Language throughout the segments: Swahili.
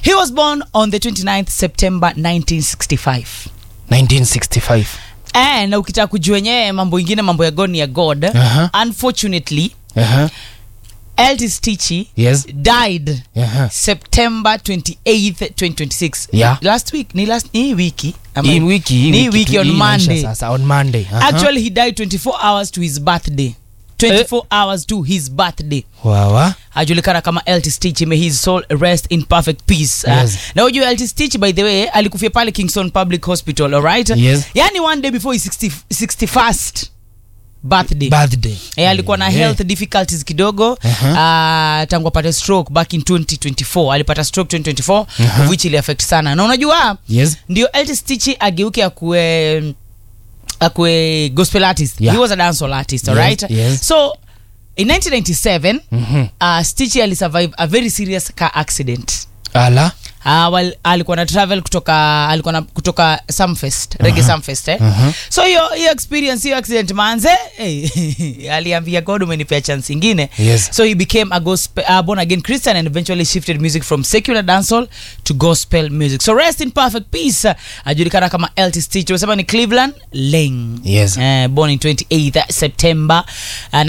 he was born on the 29th september 1965 1965 Eh, na ukitaka kujua wenyewe mambo ingine mambo ya god ni ya god Aha. unfortunately uh-huh. eltis tichi yes died uh-huh. september 28th 2026 Yeah. last week ni last ni hii wiki Ama- hii wiki hii ni hii wiki tu- on hii inaisha monday sasa on monday uh-huh. actually he died 24 hours to his birthday 24 hours to his birthday wawa ajulikana kama Eltis Stitch may his soul rest in perfect peace Yes. uh, na ujue Eltis Stitch by the way alikufia pale Kingston Public Hospital alright Yes. yani one day before his 60, 61st birthday birthday Eh, alikuwa na Eh. health difficulties kidogo Aha. uh, tangu apate stroke back in 2024 alipata stroke 2024 of which ili affect sana na unajua yes ndio Eltis Stitch ageuke akue akue gospel artist Yeah. he was a dancehall artist Yes, alright yes. so in 1997 Mhm. uh, Stitch alisurvive a very serious car accident ala Uh, well, alikuwa na travel kutoka alikuwa na kutoka Sumfest Reggae Sumfest eh? Uh-huh. so hiyo hiyo experience hiyo accident manze eh, aliambia God umenipea chance ingine Yes. so he became a gospel uh, born again Christian and eventually shifted music from secular dancehall to gospel music so rest in perfect peace uh, ajulikana kama Eltis Stitch unasema ni Cleveland Lane Yes. uh, born in 28th September uh,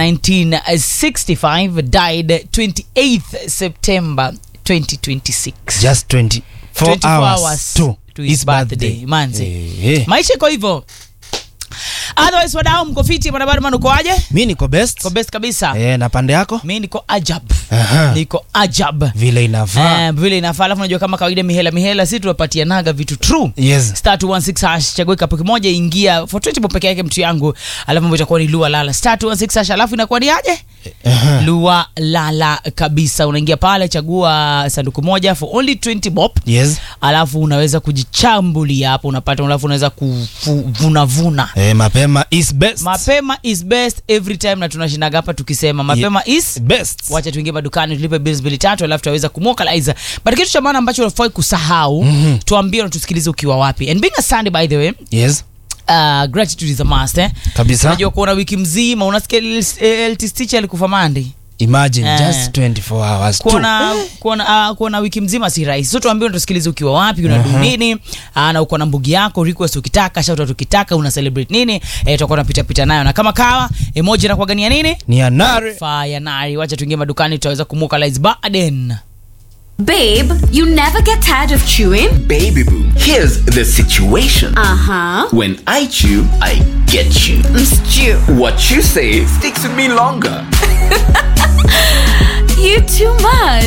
1965 died 28th September 2026 just 24 24 hours, hours to, to his birthday, manze. Eh, eh. maisha iko hivyo otherwise wadau mko fiti barabara man ukoaje mi niko best ko best kabisa eh, na pande yako mi niko ajab Aha. niko ajab vile inafaa Eh, vile inafaa alafu unajua kama kawaida mihela mihela si tuwapatianaga vitu true yes star 216 hash chagua kapo kimoja ingia for 20 bob peke yake mtu yangu alafu mambo itakuwa ni lua lala star 216 hash alafu inakuwa ni aje Aha. lua lala kabisa unaingia pale chagua sanduku moja for only 20 bob yes alafu unaweza kujichambulia hapo unapata alafu unaweza kuvunavuna eh, mapema is best mapema is best every time na tunashindaga hapa tukisema mapema is best wacha tuingie madukani tulipe bills mbili tatu alafu tutaweza kumwokaliza but kitu cha maana ambacho unafai kusahau mm-hmm. tuambie unatusikiliza ukiwa wapi and being a sunday by the way yes uh, gratitude is a must eh? kabisa unajua kuona wiki mzima unasikia ltstich alikufa mandi imagine Eh. just 24 hours tu. kuona kuona uh, kuona wiki mzima si rahisi so tuambie unatusikiliza ukiwa wapi unadu uh-huh. nini uh, na uko na mbugi yako request ukitaka shout out ukitaka una celebrate nini eh, tutakuwa tunapita pita nayo na kama kawa emoji na kuagania nini ni anare fire nari wacha tuingie madukani tutaweza kumwokalize baden Babe, you never get tired of chewing? Baby boo, here's the situation. Uh huh. When I chew, I get you. Stew. What you say sticks with me longer. You too much.